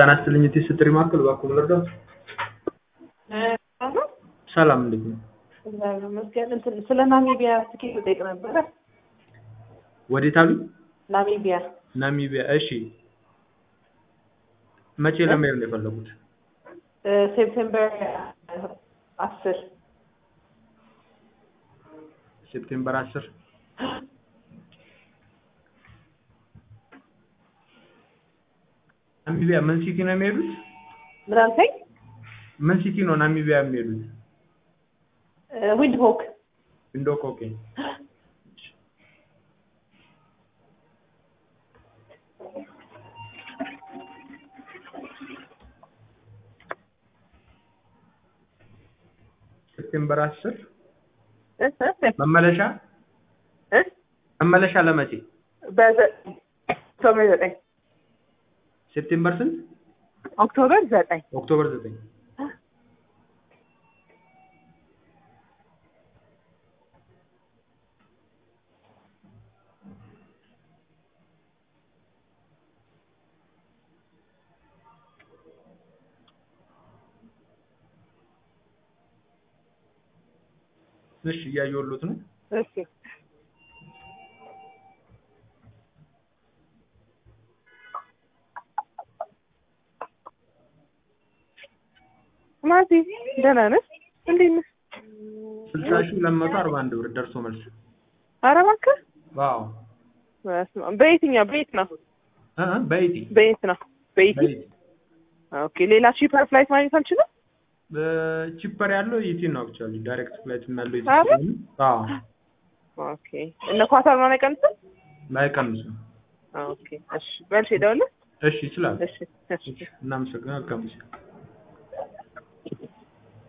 ጤና ይስጥልኝ እቴ ስትሪ ማዕከል እባክዎ ልርዳዎት? ሰላም እንዴት ነው? እግዚአብሔር ይመስገን። እንትን ስለ ናሚቢያ ትኬት ልጠይቅ ነበረ። ወዴት አሉኝ? ናሚቢያ ናሚቢያ እሺ መቼ ለመሄድ ነው የፈለጉት? እ ሴፕቴምበር አስር ሴፕቴምበር አስር ናሚቢያ ምን ሲቲ ነው የሚሄዱት? ምን አልከኝ? ምን ሲቲ ነው ናሚቢያ የሚሄዱት? ዊንድ ሆክ ዊንዶክ ኦኬ ሴፕቴምበር አስር መመለሻ መመለሻ ለመቼ? በዘጠኝ ኦክቶበር ዘጠኝ ሴፕቴምበር ስንት? ኦክቶበር ዘጠኝ ኦክቶበር ዘጠኝ እሺ እያየሁሎት ነው። እሺ ማቲ ደህና ነህ? እንዴት ነህ? ስልሳ ሺህ ሁለት መቶ አርባ አንድ ብር ደርሶ መልስ። ኧረ እባክህ ዋው በስመ አብ። በየትኛው በየት ነው? እ እ በኢቲ በየት ነው? በኢቲ በኢቲ ኦኬ። ሌላ ቺፐር ፍላይት ማግኘት አልችልም? ቺፐር ያለው ኢቲ ነው አክቹዋሊ ዳይሬክት ፍላይት ያለው ኢቲ አረ? ስለሆነ አዎ ኦኬ። እነ ኳታር ምናምን አይቀንስም? አይቀንስም። ኦኬ። እሺ በልሽ ሄደውልህ? እሺ ይችላል። እሺ እሺ እናመሰግናለን። መልካም ጊዜ